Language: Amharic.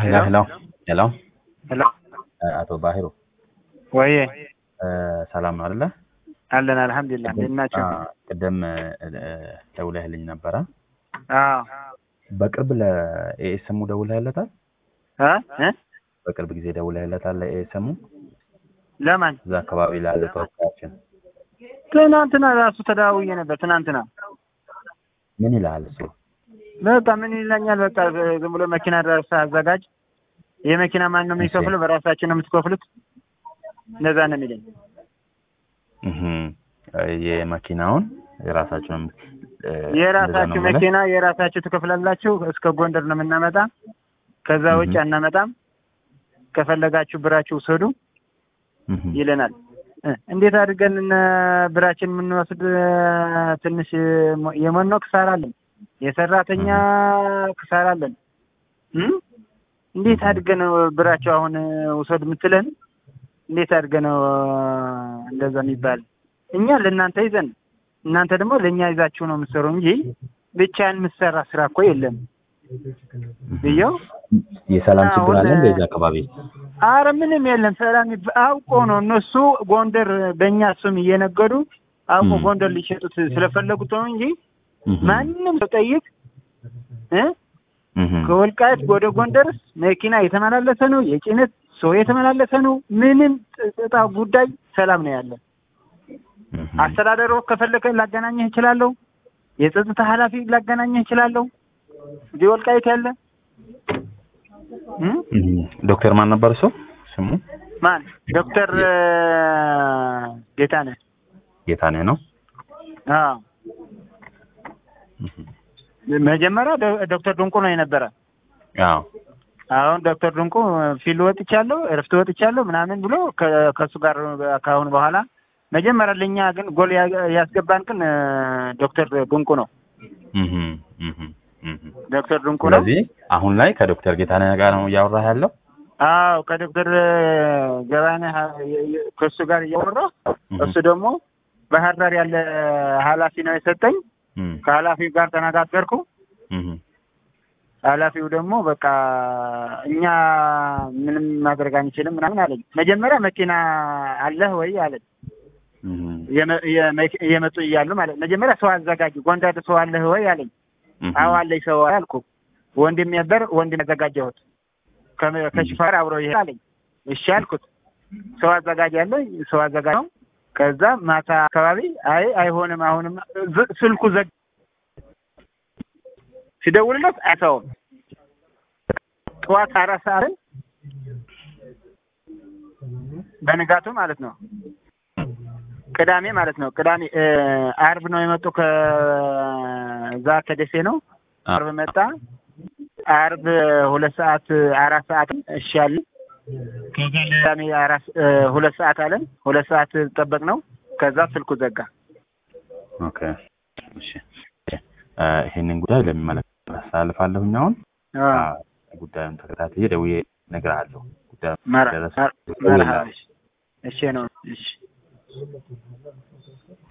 ሄሎ ሄሎ ሄሎ ሄሎ አቶ ባሂሩ ወይ ሰላም ነው አይደለ? አለን አልሐምዱሊላህ። እንዴት ናቸው? ቅድም ደውለህልኝ ነበረ። አዎ በቅርብ ለኤኤስኤሙ ደውለህለታል? እ እ በቅርብ ጊዜ ደውለህለታል ለኤኤስኤሙ? ለማን? እዛ አካባቢ ላለ ተወካያችን ትናንትና ራሱ ተደዋውዬ ነበር። ትናንትና ምን ይልሃል እሱ? በቃ ምን ይለኛል? በቃ ዝም ብሎ መኪና ድረስ አዘጋጅ። የመኪና ማን ነው የሚከፍለው? በራሳችን ነው የምትከፍሉት። እንደዛ ነው የሚለኝ። እህ የመኪናውን የራሳችሁ ነው የራሳችሁ መኪና የራሳችሁ ትከፍላላችሁ። እስከ ጎንደር ነው የምናመጣ። ከዛ ውጭ አናመጣም። ከፈለጋችሁ ብራችሁ ውሰዱ ይለናል። እንዴት አድርገን ብራችን የምንወስድ? ትንሽ የመኖ ክሳራ አለን፣ የሰራተኛ ክሳራ አለን። እንዴት አድርገን ነው ብራቸው አሁን ውሰድ የምትለን? እንዴት አድርገን ነው እንደዛ የሚባል? እኛ ለእናንተ ይዘን እናንተ ደግሞ ለእኛ ይዛችሁ ነው የምትሰሩ እንጂ ብቻን የምትሰራ ስራ እኮ የለም ብየው የሰላም ችግር አለ እንደዛ አካባቢ አረ ምንም የለም። ሰላም አውቆ ነው እነሱ ጎንደር በእኛ ስም እየነገዱ አውቆ ጎንደር ሊሸጡት ስለፈለጉት ነው እንጂ ማንም ሰው ጠይቅ እ ከወልቃይት ወደ ጎንደርስ መኪና የተመላለሰ ነው፣ የጭነት ሰው የተመላለሰ ነው። ምንም ጥጣ ጉዳይ ሰላም ነው ያለ። አስተዳደሩ ከፈለከ ላገናኘህ እችላለሁ። የጸጥታ ኃላፊ ላገናኘህ እችላለሁ። እዚህ ወልቃይት ያለ ዶክተር ማን ነበር እሱ ስሙ? ማን? ዶክተር ጌታነህ ጌታነህ ነው። አዎ መጀመሪያ ዶክተር ድንቁ ነው የነበረ። አዎ አሁን ዶክተር ድንቁ ፊልድ ወጥቻለሁ፣ እረፍት ወጥቻለሁ ምናምን ብሎ ከእሱ ጋር ከአሁን በኋላ መጀመሪያ ለእኛ ግን ጎል ያስገባን ግን ዶክተር ድንቁ ነው። ዶክተር ድንቁ ነው። ስለዚህ አሁን ላይ ከዶክተር ጌታነህ ጋር ነው እያወራህ ያለው? አዎ ከዶክተር ገባነህ ከእሱ ጋር እያወራሁ እሱ ደግሞ ባህር ዳር ያለ ኃላፊ ነው የሰጠኝ። ከኃላፊው ጋር ተነጋገርኩ። ኃላፊው ደግሞ በቃ እኛ ምንም ማድረግ አንችልም ምናምን አለኝ። መጀመሪያ መኪና አለህ ወይ አለኝ። እየመጡ እያሉ ማለት መጀመሪያ ሰው አዘጋጅ፣ ጎንደር ሰው አለህ ወይ አለኝ። አዎ አለኝ ሰው አልኩ። ወንድም ነበር ወንድም ያዘጋጀሁት ከሽፋር አብሮ ይሄ አለኝ። እሺ አልኩት። ሰው አዘጋጅ አለኝ ሰው አዘጋጅ ነው። ከዛ ማታ አካባቢ አይ አይሆንም፣ አሁንም ስልኩ ዘግ ሲደውልለት አይሰውም። ጠዋት አራት ሰዓትን በንጋቱ ማለት ነው ቅዳሜ ማለት ነው ቅዳሜ አርብ ነው የመጡ ከዛ ከደሴ ነው። አርብ መጣ። አርብ ሁለት ሰዓት አራት ሰዓት እሺ አለን። ከዛ ቅዳሜ አራት ሁለት ሰዓት አለን። ሁለት ሰዓት ጠበቅ ነው። ከዛ ስልኩ ዘጋ። ኦኬ እሺ። ይሄንን ጉዳይ ለሚመለከተው አስተላልፋለሁኝ። አሁን ጉዳዩን ተከታትዬ ደውዬ እነግርሃለሁ። ጉዳዩ መርሀባ እሺ ነው እሺ